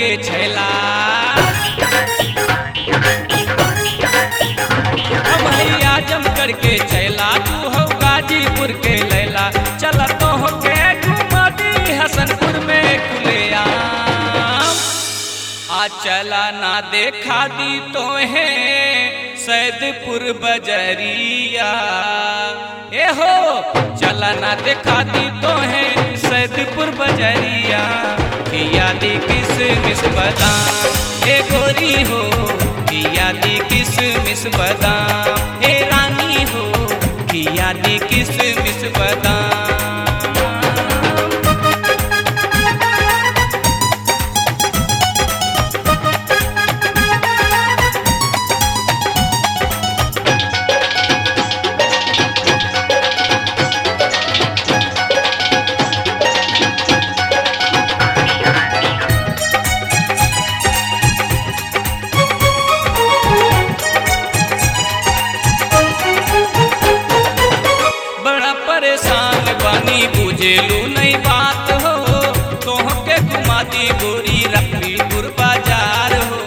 के छैला हम है आजमगढ़ के छैला तू हो गाजीपुर के लैला चल तो हो के घुमा दी हसनपुर में खुलेआम आ चला ना देखा दी तो है सैदपुर बजरिया ए हो चला ना देखा दी तो है सैदपुर बजरिया किया दी किस मिस बदाम ए गोरी हो किया दी किस मिस बदाम ए रानी हो किया दी किस मिस बदाम बड़ा परेशान बानी बुझेलू नहीं बात हो तोह के घुमा दी गोरी रफीपुर बाजार हो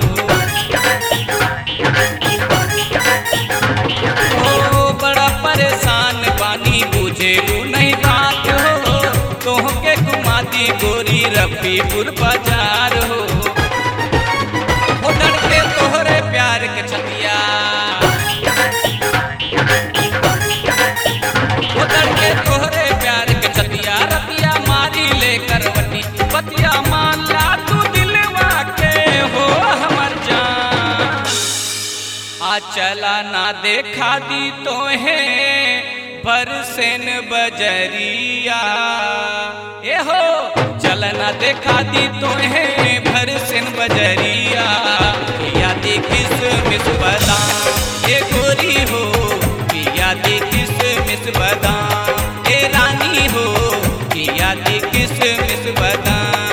ओ बड़ा परेशान बानी बुझेलू नहीं बात हो तोह के घुमा दी गोरी रफीपुर बाजार हो ओ लड़के तोहरे प्यार के छतिया उतर के तोहरे प्यार के छतिया रतिया मारी ले करवटी बतिया मान ला तू दिलवा के हो हमर जान आ चला ना देखा दी तो है बरसेन बजरिया ए हो चल ना देखा दी तो है भरसेन बजरिया या दी किस मिस बदाम ए गोरी हो किया दी किस मिस बदाम ए रानी हो किया दी किस मिस बदाम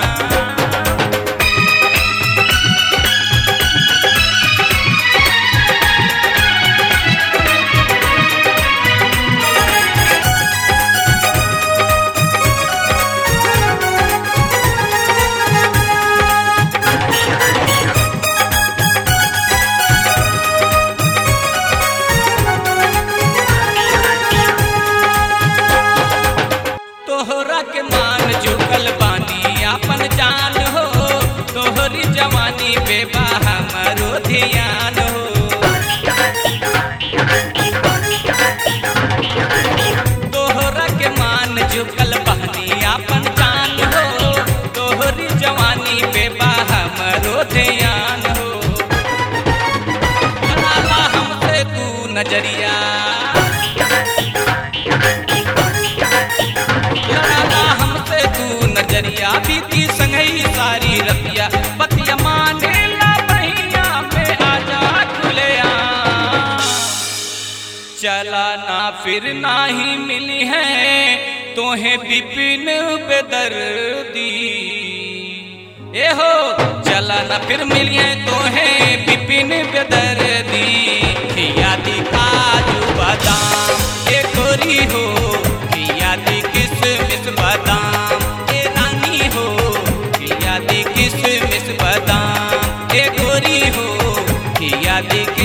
तोहरा के मान झुकल बानी आपन जान हो तोहरी जवानी बेबा हमरो ध्यान हो तोहरा के मान झुकल बानी आपन जान हो तोहरी जवानी बेबा हमरो ध्यान हो बनाला हमसे तू नजरिया लड़ाला हमसे तू नजरिया बीती संगई सारी रतिया बतिया माने ला बहिया में आजा खुले चला ना फिर ना ही मिली है तोहे बिपिन बेदर्दी ए हो चला ना फिर मिली है तोहे बिपिन बेदर्दी यादी काजू बादाम ए गोरी हो यादी किस मिस बादाम ए रानी हो यादी किस मिस बादाम ए गोरी हो यादी